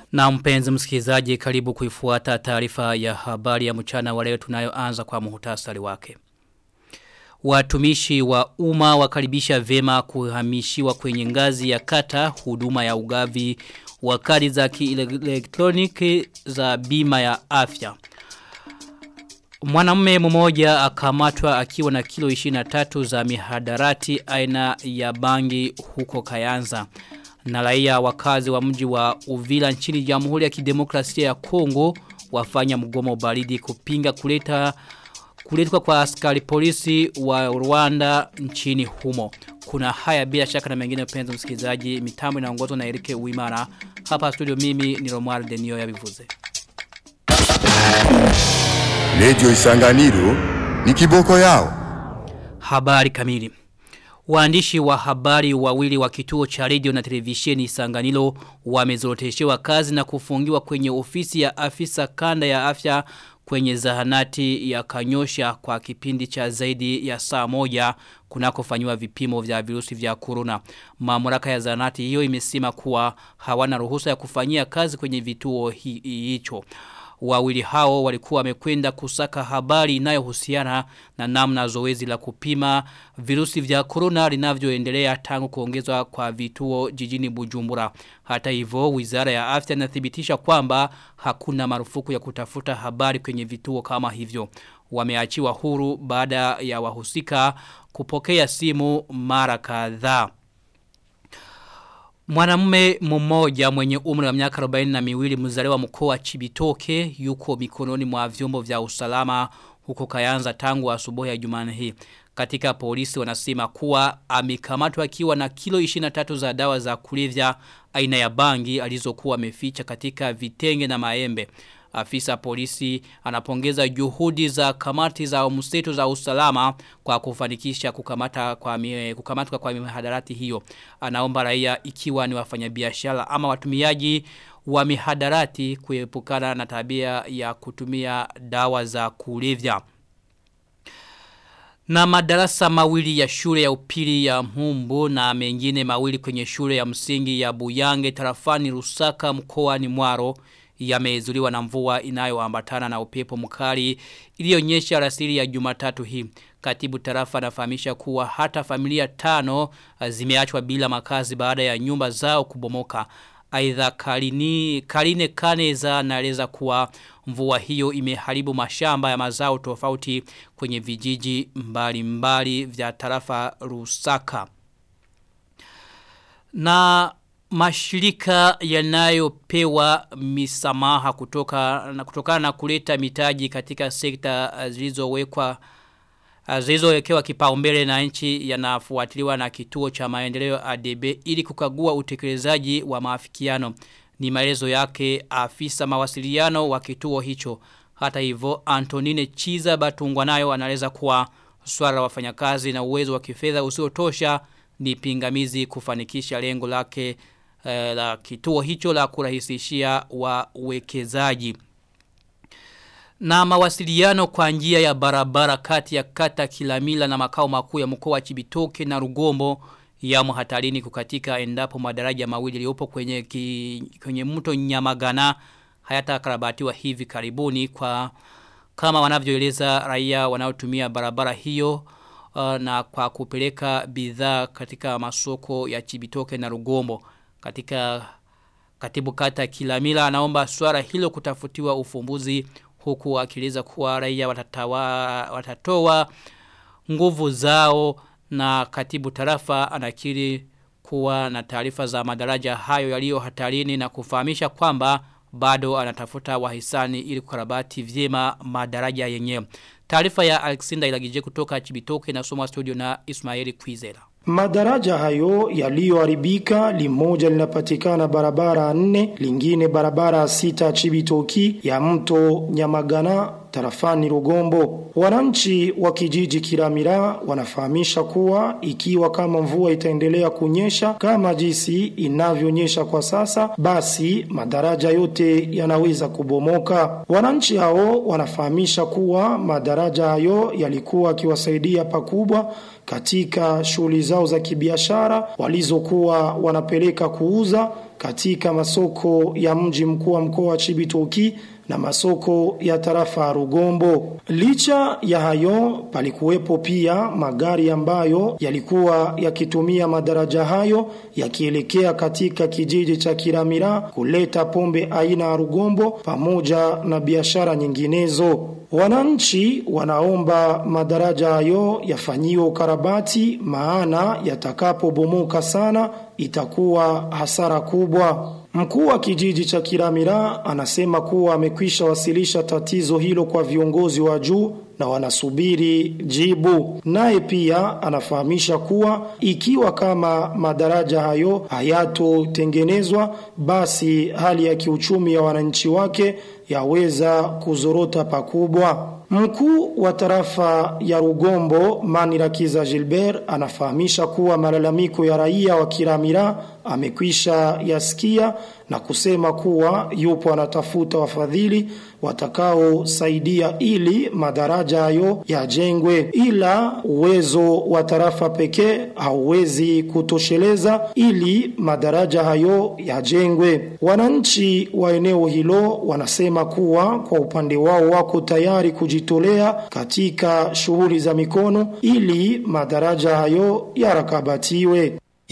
Na mpenzi msikilizaji karibu kuifuata taarifa ya habari ya mchana wa leo tunayoanza kwa muhtasari wake. Watumishi wa umma wakaribisha vema kuhamishiwa kwenye ngazi ya kata huduma ya ugavi wa kadi za kielektroniki za bima ya afya. Mwanamume mmoja akamatwa akiwa na kilo 23 za mihadarati aina ya bangi huko Kayanza. Na raia wakazi wa mji wa Uvila nchini Jamhuri ya Kidemokrasia ya Kongo wafanya mgomo baridi kupinga kuleta kuletwa kwa askari polisi wa Rwanda nchini humo. Kuna haya bila shaka na mengine mpenzi msikilizaji mitambo inaongozwa na Erike Uimara. Hapa studio mimi ni Romuald Denio ya Bivuze. Radio Isanganiro ni kiboko yao. Habari kamili. Waandishi wa habari wawili wa kituo cha radio na televisheni Isanganiro wamezoroteshewa kazi na kufungiwa kwenye ofisi ya afisa kanda ya afya kwenye zahanati ya kanyosha kwa kipindi cha zaidi ya saa moja kunakofanywa vipimo vya virusi vya corona. Mamlaka ya zahanati hiyo imesema kuwa hawana ruhusa ya kufanyia kazi kwenye vituo hicho. Wawili hao walikuwa wamekwenda kusaka habari inayohusiana na namna zoezi la kupima virusi vya corona linavyoendelea tangu kuongezwa kwa vituo jijini Bujumbura. Hata hivyo Wizara ya Afya inathibitisha kwamba hakuna marufuku ya kutafuta habari kwenye vituo kama hivyo. Wameachiwa huru baada ya wahusika kupokea simu mara kadhaa. Mwanamume mmoja mwenye umri wa miaka 40 na miwili mzaliwa mkoa wa Chibitoke yuko mikononi mwa vyombo vya usalama huko Kayanza tangu asubuhi ya Jumanne hii. Katika polisi wanasema kuwa amekamatwa akiwa na kilo 23 za dawa za kulevya aina ya bangi alizokuwa ameficha katika vitenge na maembe. Afisa polisi anapongeza juhudi za kamati za mseto za usalama kwa kufanikisha kukamata kwa mie, kukamatwa kwa mihadarati hiyo. Anaomba raia ikiwa ni wafanyabiashara ama watumiaji wa mihadarati kuepukana na tabia ya kutumia dawa za kulevya. Na madarasa mawili ya shule ya upili ya Mhumbu na mengine mawili kwenye shule ya msingi ya Buyange tarafani Rusaka mkoani Mwaro yamezuliwa na mvua inayoambatana na upepo mkali iliyonyesha rasili ya Jumatatu hii. Katibu tarafa anafahamisha kuwa hata familia tano zimeachwa bila makazi baada ya nyumba zao kubomoka. Aidha Kalini Kaline Kaneza naeleza kuwa mvua hiyo imeharibu mashamba ya mazao tofauti kwenye vijiji mbali mbali vya tarafa Rusaka. Na mashirika yanayopewa misamaha kutoka na kutokana na kuleta mitaji katika sekta zilizowekwa zilizowekewa kipaumbele na nchi yanafuatiliwa na kituo cha maendeleo ADB ili kukagua utekelezaji wa maafikiano ni maelezo yake afisa mawasiliano wa kituo hicho hata hivyo Antonine Chiza Batungwa nayo anaeleza kuwa swala la wafanyakazi na uwezo wa kifedha usiotosha ni pingamizi kufanikisha lengo lake eh, la kituo hicho la kurahisishia wawekezaji. Na mawasiliano kwa njia ya barabara kati ya kata Kilamila na makao makuu ya mkoa wa Chibitoke na Rugombo yamo hatarini kukatika endapo madaraja mawili yaliyopo kwenye ki, kwenye mto Nyamagana hayatakarabatiwa hivi karibuni kwa kama wanavyoeleza raia wanaotumia barabara hiyo uh, na kwa kupeleka bidhaa katika masoko ya Chibitoke na Rugombo katika katibu kata Kilamila anaomba swala hilo kutafutiwa ufumbuzi huku akieleza kuwa raia watatawa, watatoa nguvu zao na katibu tarafa anakiri kuwa na taarifa za madaraja hayo yaliyo hatarini na kufahamisha kwamba bado anatafuta wahisani ili kukarabati vyema madaraja yenyewe. Taarifa ya Alexander Ilagije kutoka Chibitoke na soma studio na Ismaili Kwizera. Madaraja hayo yaliyoharibika limoja linapatikana barabara nne, lingine barabara sita Chibitoki ya mto Nyamagana tarafani Rugombo. Wananchi wa kijiji Kiramira wanafahamisha kuwa ikiwa kama mvua itaendelea kunyesha kama jinsi inavyonyesha kwa sasa, basi madaraja yote yanaweza kubomoka. Wananchi hao wanafahamisha kuwa madaraja hayo yalikuwa akiwasaidia pakubwa katika shughuli zao za kibiashara walizokuwa wanapeleka kuuza katika masoko ya mji mkuu wa mkoa wa Chibitoki na masoko ya tarafa ya Rugombo. Licha ya hayo, palikuwepo pia magari ambayo yalikuwa yakitumia madaraja hayo yakielekea katika kijiji cha Kiramira kuleta pombe aina ya Rugombo pamoja na biashara nyinginezo. Wananchi wanaomba madaraja hayo yafanyiwe ukarabati maana yatakapobomoka sana itakuwa hasara kubwa. Mkuu wa kijiji cha Kiramira anasema kuwa amekwisha wasilisha tatizo hilo kwa viongozi wa juu na wanasubiri jibu. Naye pia anafahamisha kuwa ikiwa kama madaraja hayo hayatotengenezwa, basi hali ya kiuchumi ya wananchi wake yaweza kuzorota pakubwa. Mkuu wa tarafa ya Rugombo Manirakiza Gilbert anafahamisha kuwa malalamiko ya raia wa Kiramira amekwisha yasikia na kusema kuwa yupo anatafuta wafadhili watakaosaidia ili madaraja hayo yajengwe, ila uwezo wa tarafa pekee hauwezi kutosheleza ili madaraja hayo yajengwe. Wananchi wa eneo hilo wanasema kuwa kwa upande wao wako tayari kujitolea katika shughuli za mikono ili madaraja hayo yarakabatiwe.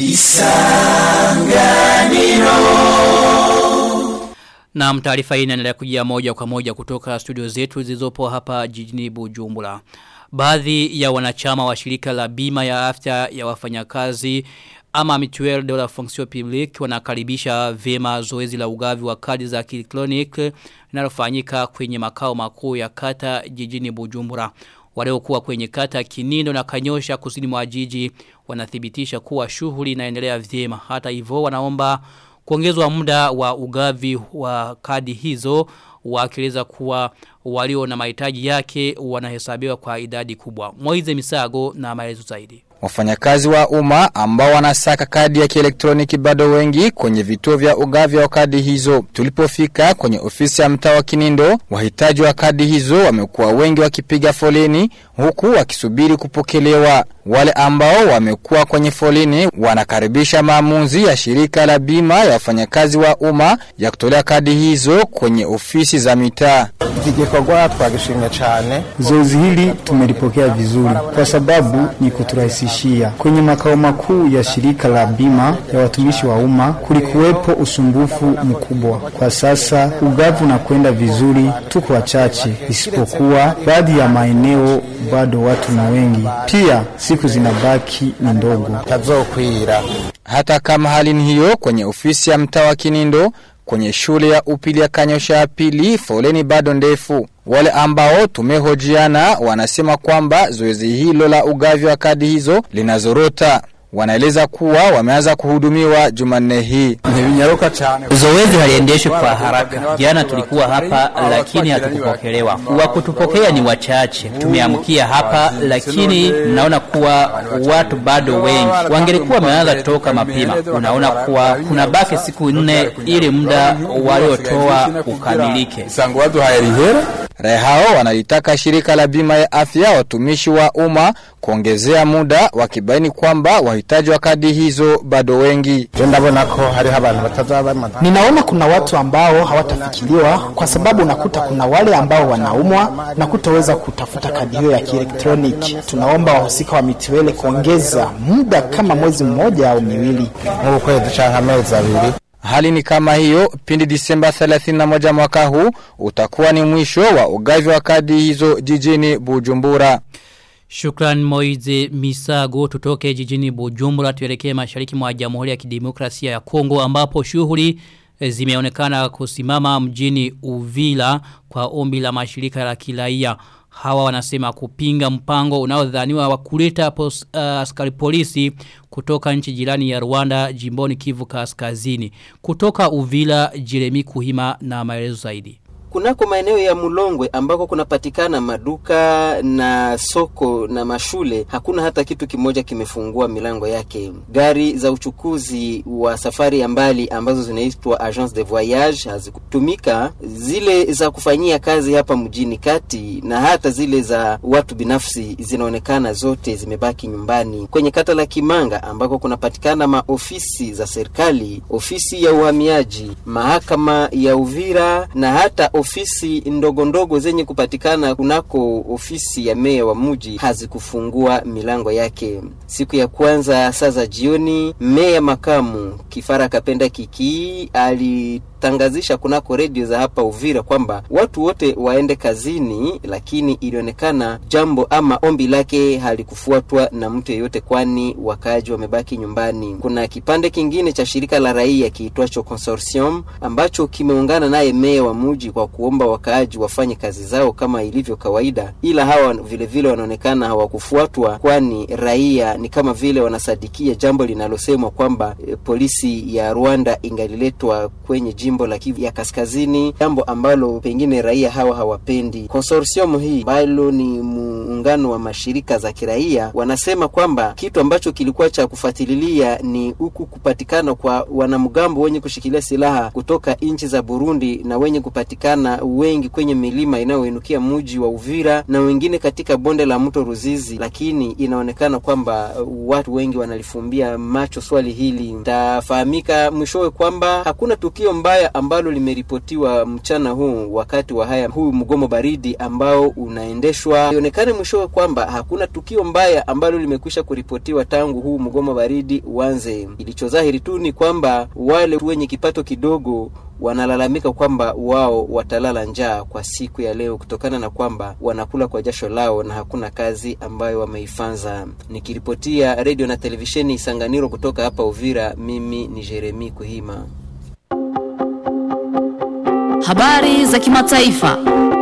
Na taarifa hii inaendelea kujia moja kwa moja kutoka studio zetu zilizopo hapa jijini Bujumbura. Baadhi ya wanachama wa shirika la bima ya afya ya wafanyakazi ama Mutuelle de la Fonction Publique wanakaribisha vema zoezi la ugavi wa kadi za kielektroniki linalofanyika kwenye makao makuu ya kata jijini Bujumbura. Waliokuwa kwenye kata Kinindo na Kanyosha kusini mwa jiji wanathibitisha kuwa shughuli inaendelea vyema. Hata hivyo wanaomba kuongezwa muda wa ugavi wa kadi hizo wakieleza kuwa walio na mahitaji yake wanahesabiwa kwa idadi kubwa. Moize Misago na maelezo zaidi. Wafanyakazi wa umma ambao wanasaka kadi ya kielektroniki bado wengi kwenye vituo vya ugavi wa kadi hizo. Tulipofika kwenye ofisi ya mtaa wa Kinindo, wahitaji wa kadi hizo wamekuwa wengi wakipiga foleni huku wakisubiri kupokelewa. Wale ambao wamekuwa kwenye foleni wanakaribisha maamuzi ya shirika la bima ya wafanyakazi wa umma ya kutolea kadi hizo kwenye ofisi za mitaa. Iki gikorwa twagishimye cyane. Zoezi hili tumelipokea vizuri kwa sababu ni kuturahisishia. Kwenye makao makuu ya shirika la bima ya watumishi wa umma kulikuwepo usumbufu mkubwa. Kwa sasa ugavu na kwenda vizuri, tuko wachache, isipokuwa baadhi ya maeneo bado watu ni wengi. Pia siku zinabaki ni ndogo. Tazokwira. Hata kama hali ni hiyo kwenye ofisi ya mtaa wa Kinindo, kwenye shule ya upili ya Kanyosha ya pili foleni bado ndefu. Wale ambao tumehojiana wanasema kwamba zoezi hilo la ugavi wa kadi hizo linazorota. Wanaeleza kuwa wameanza kuhudumiwa Jumanne hii. Ntibinyaruka cyane. Zoezi haliendeshwi kwa haraka. Jana tulikuwa hapa lakini hatukupokelewa. Wa kutupokea ni wachache. Tumeamkia hapa lakini naona kuwa watu bado wengi. Wangelikuwa wameanza toka mapema. Unaona kuwa kuna baki siku nne ili muda waliotoa ukamilike. Sango waduhaye rihera. Raia hao wanalitaka shirika la bima ya afya watumishi wa umma kuongezea muda wakibaini kwamba wahitaji wa kadi hizo bado wengi. Je ndabona ko hariho abantu batazaba bamaze. Ninaona kuna watu ambao hawatafikiriwa kwa sababu unakuta kuna wale ambao wanaumwa na kutoweza kutafuta kadi hiyo ya kielektroniki. Tunaomba wahusika wa mitiwele kuongeza muda kama mwezi mmoja au miwili. Nk'ukwezi canke amezi abiri. Hali ni kama hiyo pindi Disemba 31 mwaka huu utakuwa ni mwisho wa ugavi wa kadi hizo jijini Bujumbura. Shukran Moize Misago tutoke jijini Bujumbura tuelekee mashariki mwa Jamhuri ya Kidemokrasia ya Kongo ambapo shughuli eh, zimeonekana kusimama mjini Uvila kwa ombi la mashirika la kiraia. Hawa wanasema kupinga mpango unaodhaniwa wa kuleta pos, uh, askari polisi kutoka nchi jirani ya Rwanda jimboni Kivu Kaskazini. Kutoka Uvila Jeremy Kuhima na maelezo zaidi. kunako maeneo ya Mulongwe ambako kunapatikana maduka na soko na mashule, hakuna hata kitu kimoja kimefungua milango yake. Gari za uchukuzi wa safari ya mbali ambazo zinaitwa agence de voyage hazikutumika, zile za kufanyia kazi hapa mjini kati na hata zile za watu binafsi zinaonekana zote zimebaki nyumbani. Kwenye kata la Kimanga ambako kunapatikana maofisi za serikali, ofisi ya uhamiaji, mahakama ya Uvira na hata ofisi ndogo ndogo zenye kupatikana kunako ofisi ya meya wa mji hazikufungua milango yake. Siku ya kwanza saa za jioni, meya makamu Kifara Kapenda Kiki ali tangazisha kunako redio za hapa Uvira kwamba watu wote waende kazini, lakini ilionekana jambo ama ombi lake halikufuatwa na mtu yeyote, kwani wakaaji wamebaki nyumbani. Kuna kipande kingine cha shirika la raia kiitwacho Consortium ambacho kimeungana naye meya wa muji kwa kuomba wakaaji wafanye kazi zao kama ilivyo kawaida, ila hawa vile vile wanaonekana hawakufuatwa, kwani raia ni kama vile wanasadikia jambo linalosemwa kwamba e, polisi ya Rwanda ingaliletwa kwenye jimbo la Kivu ya Kaskazini, jambo ambalo pengine raia hawa hawapendi. Consortium hii ambalo ni muungano wa mashirika za kiraia wanasema kwamba kitu ambacho kilikuwa cha kufuatilia ni huku kupatikana kwa wanamgambo wenye kushikilia silaha kutoka nchi za Burundi na wenye kupatikana wengi kwenye milima inayoinukia mji wa Uvira na wengine katika bonde la mto Ruzizi, lakini inaonekana kwamba watu wengi wanalifumbia macho swali hili. Tafahamika mwishowe kwamba hakuna tukio mbaya ambalo limeripotiwa mchana huu wakati wa haya huu mgomo baridi ambao unaendeshwa. Ionekane mwishowe kwamba hakuna tukio mbaya ambalo limekwisha kuripotiwa tangu huu mgomo baridi uanze. Ilichodhahiri tu ni kwamba wale wenye kipato kidogo wanalalamika kwamba wao watalala njaa kwa siku ya leo kutokana na kwamba wanakula kwa jasho lao na hakuna kazi ambayo wameifanza. Nikiripotia redio na televisheni Isanganiro kutoka hapa Uvira, mimi ni Jeremi Kuhima. Habari za kimataifa.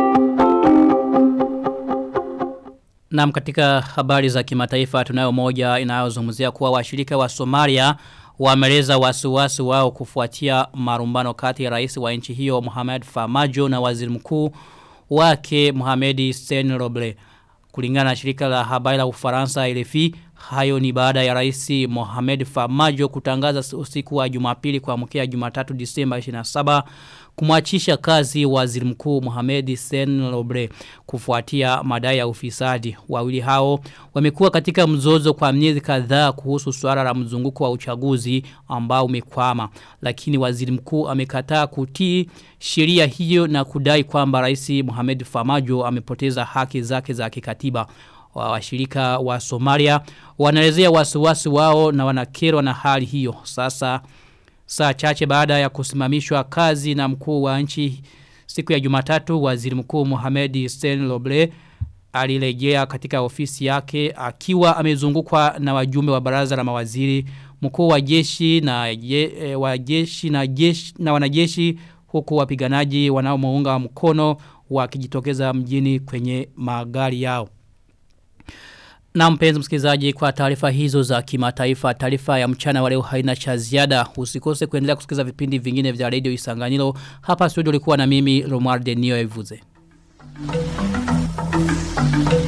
Naam, katika habari za kimataifa tunayo moja inayozungumzia kuwa washirika wa Somalia wameleza wasiwasi wao kufuatia marumbano kati ya rais wa nchi hiyo Mohamed Farmajo na waziri mkuu wake Mohamed Sen Roble. Kulingana na shirika la habari la Ufaransa RFI, hayo ni baada ya rais Mohamed Farmajo kutangaza usiku wa Jumapili kuamkia Jumatatu Disemba 27 kumwachisha kazi waziri mkuu Mohamed Sen Roble kufuatia madai ya ufisadi. Wawili hao wamekuwa katika mzozo kwa miezi kadhaa kuhusu suala la mzunguko wa uchaguzi ambao umekwama. Lakini waziri mkuu amekataa kutii sheria hiyo na kudai kwamba rais Mohamed Farmajo amepoteza haki zake za kikatiba wa washirika wa Somalia wanaelezea wasiwasi wao na wanakerwa na hali hiyo. Sasa saa chache baada ya kusimamishwa kazi na mkuu wa nchi siku ya Jumatatu waziri mkuu Mohamed Sen Loble alirejea katika ofisi yake akiwa amezungukwa na wajumbe wa baraza la mawaziri mkuu wa jeshi na ye, e, wa jeshi na jeshi na wanajeshi huku wapiganaji wanaomuunga mkono wakijitokeza mjini kwenye magari yao. Na mpenzi msikilizaji kwa taarifa hizo za kimataifa, taarifa ya mchana wa leo haina cha ziada. Usikose kuendelea kusikiza vipindi vingine vya Radio Isanganiro. Hapa studio ulikuwa na mimi Romuald Denio Evuze. Thank you.